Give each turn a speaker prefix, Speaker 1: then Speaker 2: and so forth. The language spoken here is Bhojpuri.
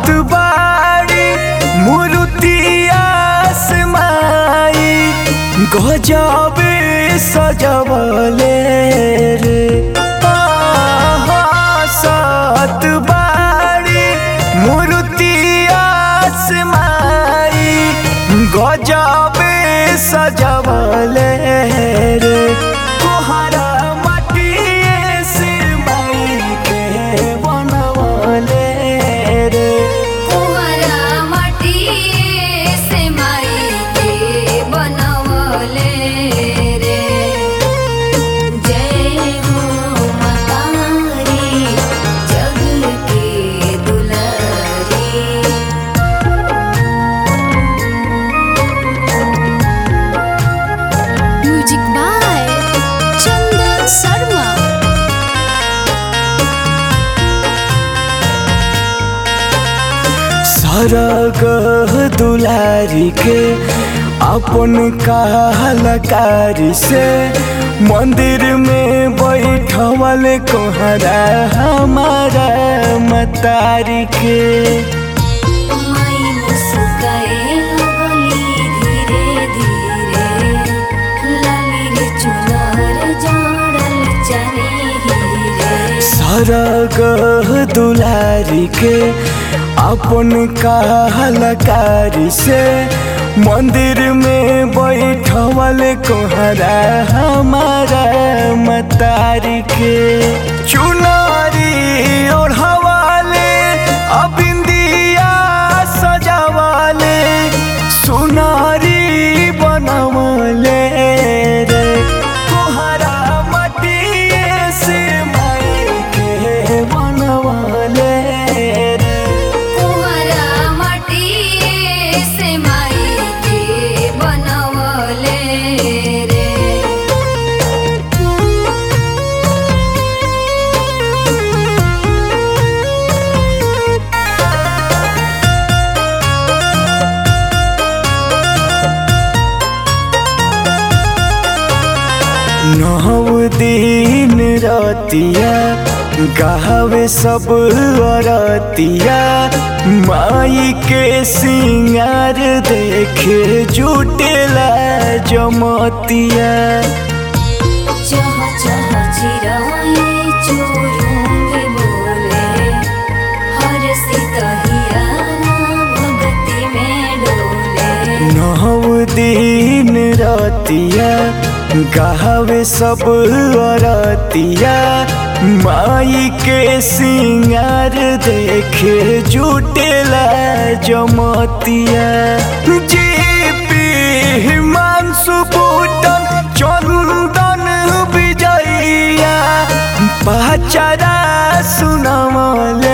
Speaker 1: सात बाड़ी मूर्तिया समाई गजबे सजवले रे आहा, सात बाड़ी मूर्तिया समाई गजबे सजवले रे कोहरा माटिए से माई के बनवले रे
Speaker 2: कुंवरा माटिए से माई के बनवले रे जय हो मतारी जग के दुलारी म्यूजिक बाय चंदन शर्मा
Speaker 1: सरग दुलारी के अपन कलाकारी से मंदिर में बैठवल कोहरा हमारा मतारी के
Speaker 2: माई मुस्काए लगली धीरे धीरे लाली रे चुनर जड़ल चने हीरे
Speaker 1: सरग दुलारी के अपन कलाकारी से मंदिर में बैठवल कोहरा हमारा मतारी के चुनारी ओढ़वाले अबिंदिया सजावाले सुनारी बनवले रे कोहरा मटिए से माई के बनवले रे
Speaker 2: कुंवरा माटिए से माई के बनवले रे
Speaker 1: नौ दिन रतिया गावे सब अरतिया माई के सिंगार देखे जुटेला जमतिया
Speaker 2: चह चह चिराए चोरुंगी बोले हर सितहिया भगति में डोले
Speaker 1: नौ दिन रतिया गावे सब अरतिया माई के सिंगार देखे जुटेला जमतिया जीपी मांसु बूटन चंदन विजैया पहचरा सुनमले